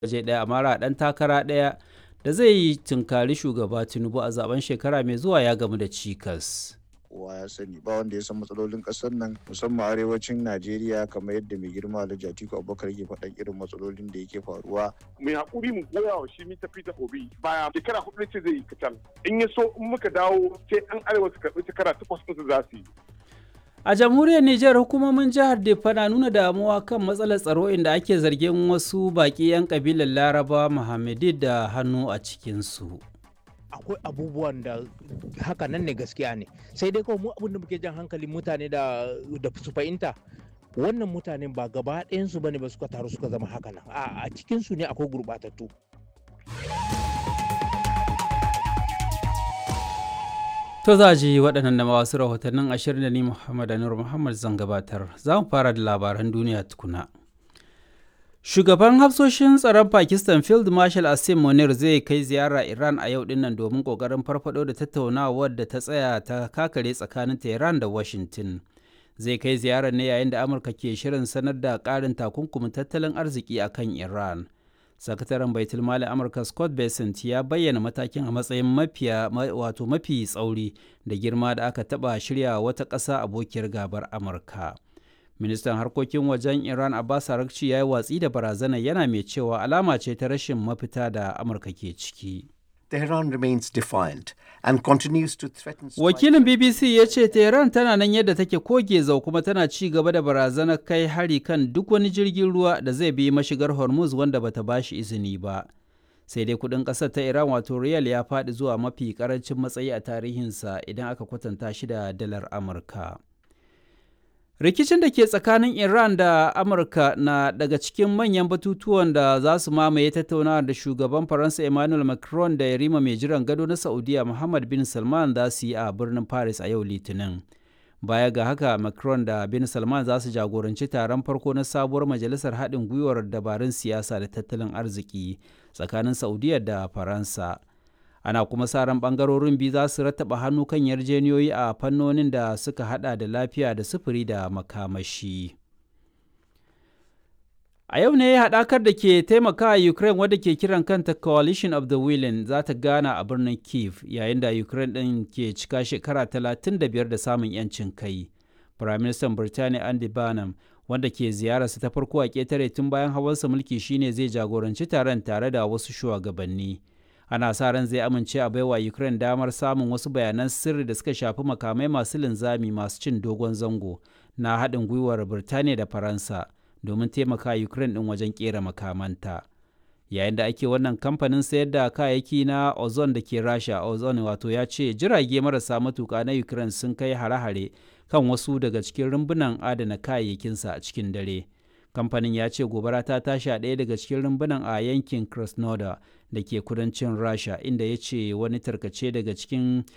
waje ɗaya amara ɗan takara ɗaya da zai yi tunkari shugaba tinubu a zaben shekara mai zuwa ya gamu da cikas kowa ya sani ba wanda ya san matsalolin kasar nan musamman arewacin najeriya kamar yadda mai girma alhaji atiku abubakar yake faɗan irin matsalolin da yake faruwa mai haƙuri mu goya wa shi mita fita obi baya shekara hudu ce zai yi kacal in ya so in muka dawo sai an arewa su karɓi shekara takwas ɗinsu za su yi a jamhuriyar Nijar hukumomin jihar Defa na nuna damuwa kan matsalar tsaro inda ake zargin wasu baƙi 'yan kabilar Laraba Muhammadi da hannu a cikinsu. akwai abubuwan da haka nan ne gaskiya ne sai dai kawai mu abin da muke jan hankalin mutane da da su fahimta wannan mutanen ba gaba ɗayansu bane ba suka taru suka zama haka nan a cikinsu ne akwai gurɓatattu To za ji waɗannan da wasu rahotannin ashirin da ni Muhammad Anur Muhammad zan gabatar. Za mu fara da labaran duniya tukuna. Shugaban hafsoshin tsaron Pakistan Field Marshal Asim Munir zai kai ziyara Iran a yau dinnan domin kokarin farfado da tattaunawar da ta tsaya ta kakare tsakanin Tehran da Washington. Zai kai ziyarar ne yayin da Amurka ke shirin sanar da ƙarin takunkumin tattalin arziki a kan Iran. Sakataren Baitul Mali Amurka Scott Bessent ya bayyana matakin a matsayin mafiya wato mafi tsauri da girma da aka taɓa shirya wata ƙasa abokiyar gabar Amurka. ministan harkokin wajen iran abbas arakci ya yi watsi da barazana yana mai cewa alama ce ta rashin mafita da amurka ke ciki Tehran remains defiant and continues to threaten wakilin bbc ya ce tehran tana nan yadda take koge zau kuma tana ci gaba da barazanar kai hari kan duk wani jirgin ruwa da zai bi mashigar hormuz wanda bata bashi izini ba sai dai kudin kasar ta iran wato riyal ya faɗi zuwa mafi karancin matsayi a tarihinsa idan aka kwatanta shi da dalar amurka rikicin da ke tsakanin iran da amurka na daga cikin manyan batutuwan da za su mamaye tattaunawa da shugaban faransa emmanuel macron da yarima mai jiran gado na saudiya muhammad bin salman za su yi a birnin paris a yau litinin baya ga haka macron da bin salman za su jagoranci taron farko na sabuwar majalisar haɗin gwiwar dabarun siyasa da tattalin arziki tsakanin saudiya da faransa ana kuma sa ran bangarorin biyu za su rattaba hannu kan yarjeniyoyi a fannonin da suka hada da lafiya da sufuri da makamashi a yau ne haɗakar da ke taimakawa ukraine wadda ke kiran kanta coalition of the willing za ta gana a birnin kiev yayin da ukraine ɗin ke cika shekara 35 da samun 'yancin kai firaministan birtaniya andy barnum wanda ke ziyararsa ta farko a ƙetare tun bayan hawansa mulki shine zai jagoranci taron tare da wasu shugabanni ana sa ran zai amince a baiwa ukraine damar samun wasu bayanan sirri da suka shafi makamai masu linzami masu cin dogon zango na haɗin gwiwar birtaniya da faransa domin taimaka ukraine ɗin wajen ƙera makamanta yayin da ake wannan kamfanin sayar da kayayyaki na ozon da ke rasha ozon wato ya ce jirage marasa matuka na ukraine sun kai hare-hare kan wasu daga cikin rumbunan adana kayayyakinsa a cikin dare kamfanin ya ce gobara ta tashi a ɗaya daga cikin rumbunan a yankin krasnodar da ke kudancin rasha inda ya ce wani tarkace daga cikin